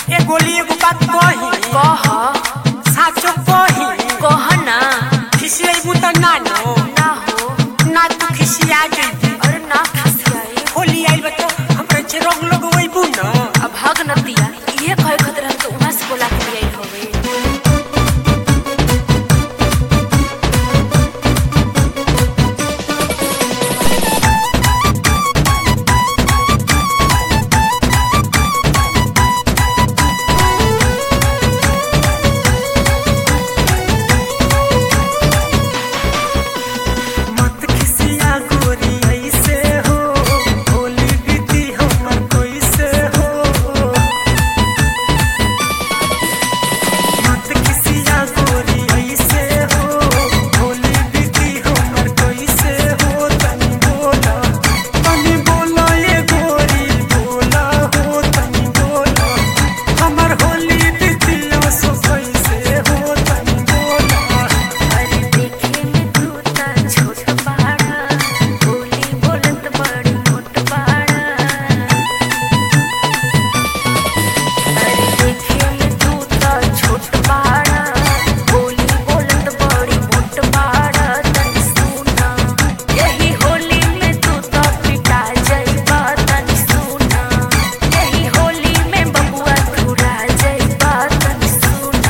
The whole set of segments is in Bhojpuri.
ए गोली एगो बात कही कह साचो कही कह ना खिसियाबू त ना नो ना हो ना तू खिसिया जइबू अरे ना खसियाई होली आइल बा तो हमरे छे रंग लगवैबू न अब भाग नतिया ये कहे खतर हम तो उहाँ से बोला के लिए हवे मत खिसिया गोरी ऐसे हो होली बीती हमर कैसे हो मत खिसिया गोरी ऐसे हो होली बीती हमर कैसे हो तनी बोला तनी बोला ये गोरी बोला हो तनी बोला हमर होली बीती सो कैसे हो तनी बोला अरे देखे में तू ता छोट बाड़ा बोली बोलत बड़ी मोट बाड़ा अरे देखे में तू ता छोट बाड़ा बोली बोलत बड़ी मोट बाड़ा तनी सुना यही होली में तू ता पिटा जाइबा तनी सुना यही होली में बबुआ तुरा जाइबा तनी सुना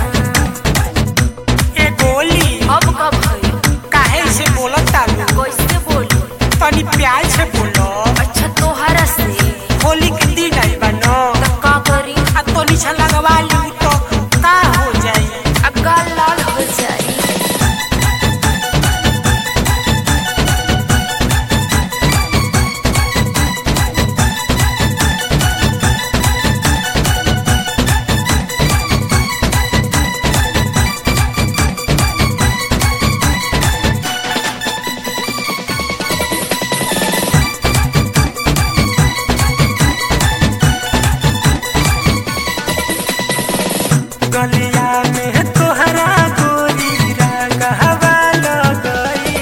ए गोली अब कब भई काहे से बोलत तालू कैसे बोलू तनी प्यार से बोलो अच्छा तोहरा से होली के दिन आई बा न त का करी आ तो नीचा लगवा लू तो का हो जाई अब गाल लाल हो जाई गलिया में तोहरा गोरी रंगवा लगई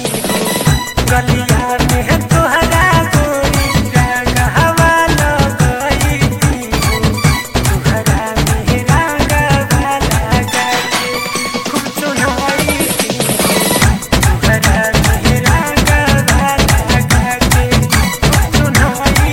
गलिया में तोहरा गोरी रंगवा लगई तोहरा में रंगवा लगाई खूब चुनाई तोहरा में रंगवा लगाई खूब चुनाई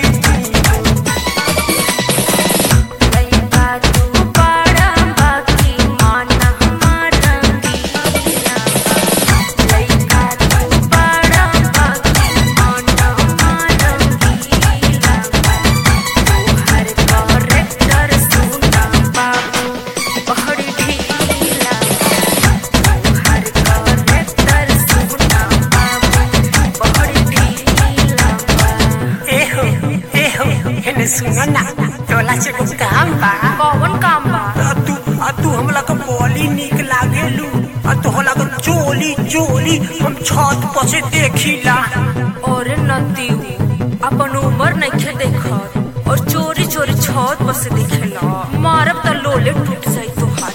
लइका तू बड़ा बाकी माना हमारा रंगीला लइका तू बड़ा बाकी माना हमारा रंगीला तोहर करेक्टर सुना बाबू बड़ी ढीला तोहर करेक्टर सुना बाबू बड़ी ढीला एहो एहो हेने सुनो ना तोला से कुछ काम बा कौन काम बा आ तू आ तू हमला के बोली निक लागेलू आ तो होला के चोली चोली हम छत पर से देखिला और नतीऊ अपन उम्र नइखे देखत और चोरी चोरी छत पर से देखेला मारब त लोले टूट जाई तोहार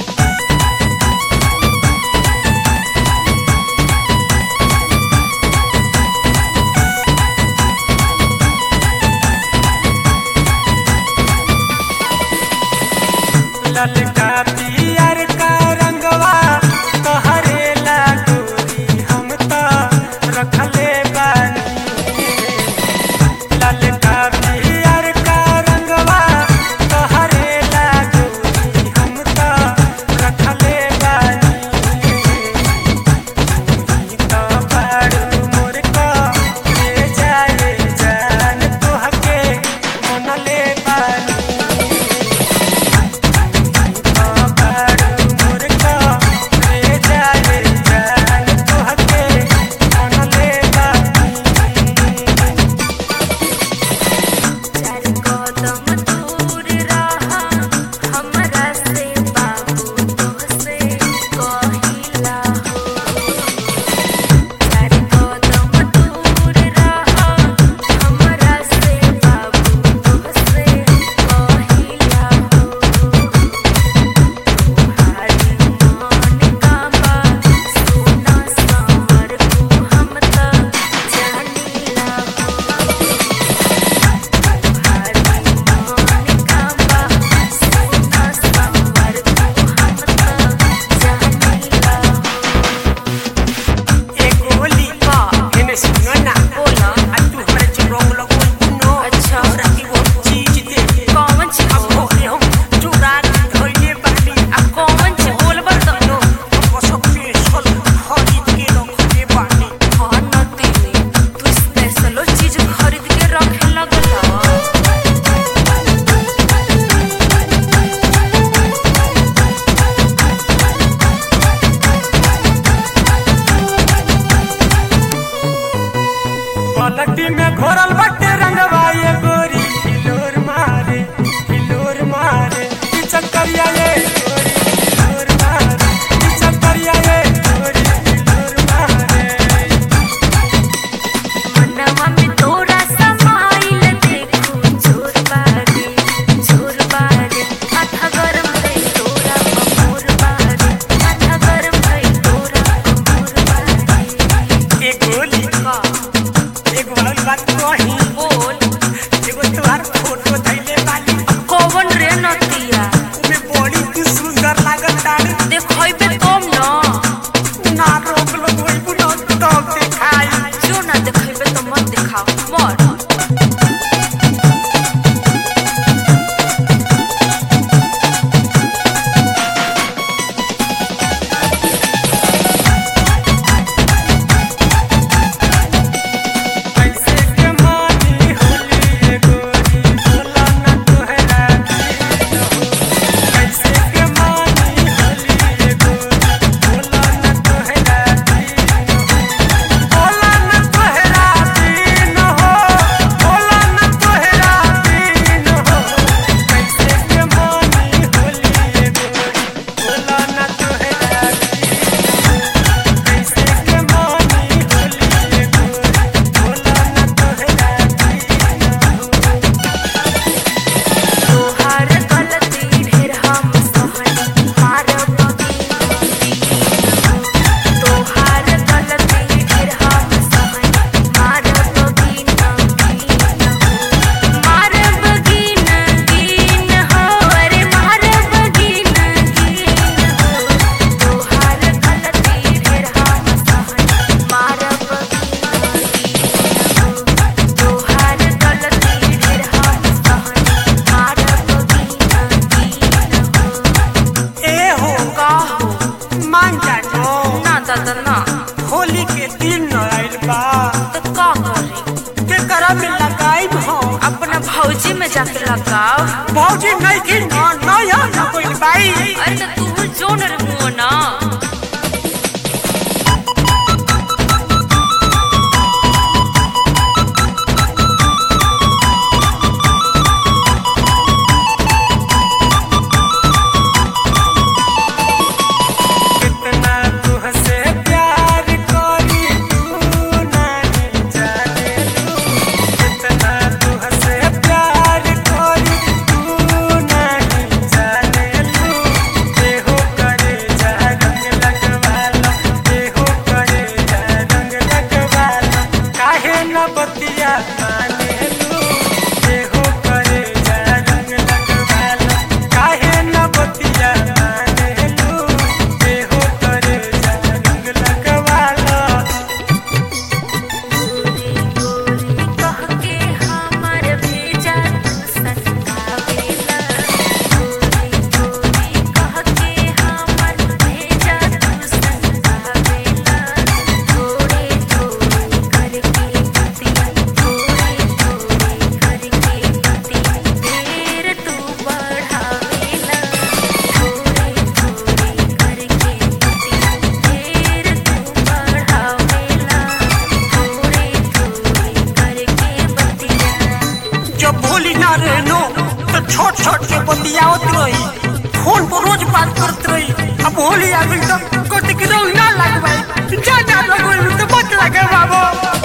ललका पियर का रंगवा तोहरे लागोरी हम तो रखले बानी ललका पियर का रंगवा तोहरे लागोरी हम तो रखले बानी तो बड़ू मोर को ले जाए जान तोहके मनले बानी जाके लगाओ भौजी नहीं की ना ना यार ना कोई बाई अरे तो तू जोन रहो ना कितना तुहसे प्यार करी तू नहीं जाने लू कितना तुहसे प्यार करी तू नहीं जाने लू देहो करे जा रंग लगवाला देहो करे जा रंग लगवाला काहे न बतिया माने लू देहो करे जा रंग लगवाला काहे न बतिया माने लू देहो करे जा रंग लगवाला कह के हमर भेजा तू सनकावेला गोरी गोरी कह के हमर भेजा तू सनकावेला थोड़े थोड़े करके गति थोड़े थोड़े करके गति देर तू बढ़ावेला थोड़े थोड़े करके गति देर तू बढ़ावेला थोड़े थोड़े करके बतिया जब भोली ना रहनो तो छोट छोट के बतियावत रही फोन पर रोज बात करत रही अब होली आ गई तो कोटी के रंग ना लगवाई जा जा लगवाई तो मत लगे बाबू